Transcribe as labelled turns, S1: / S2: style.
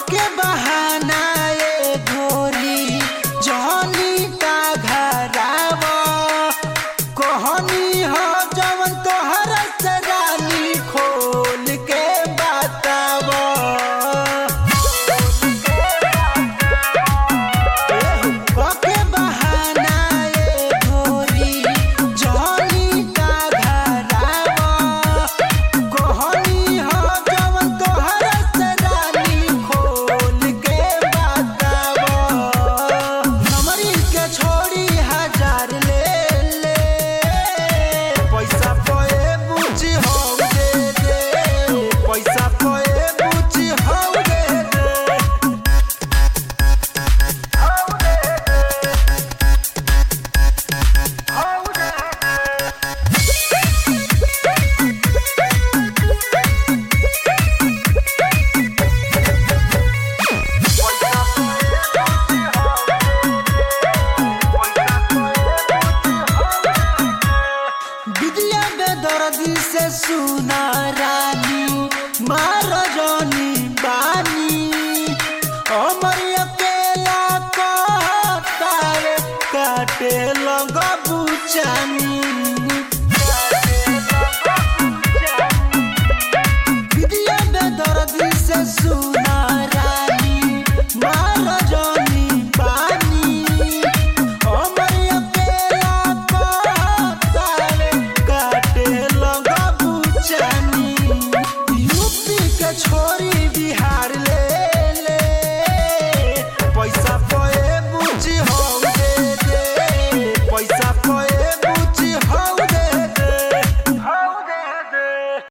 S1: के बहाना ए गोरी जहनी का घराव कहनी हो जवन तोहर से रानी खोल के बताव के बहाना ए गोरी जहनी का घराव कहनी हो जवन तोहर से रानी खोल के बताव नमरी के छोड़ी हजार ले ले पैसा पए बुझी हो दे दे पैसा पए बुझी हो दे दे विद्या बेदर्दी से सुना रानी मार जनी बानी अमर अकेला कहतावे काटे लग बुचानी विद्या बेदर्दी से सुना रानी मार जनी बानी अमर अकेला कहतावे काटे लग बुचानी यूपी के छोरी बिहार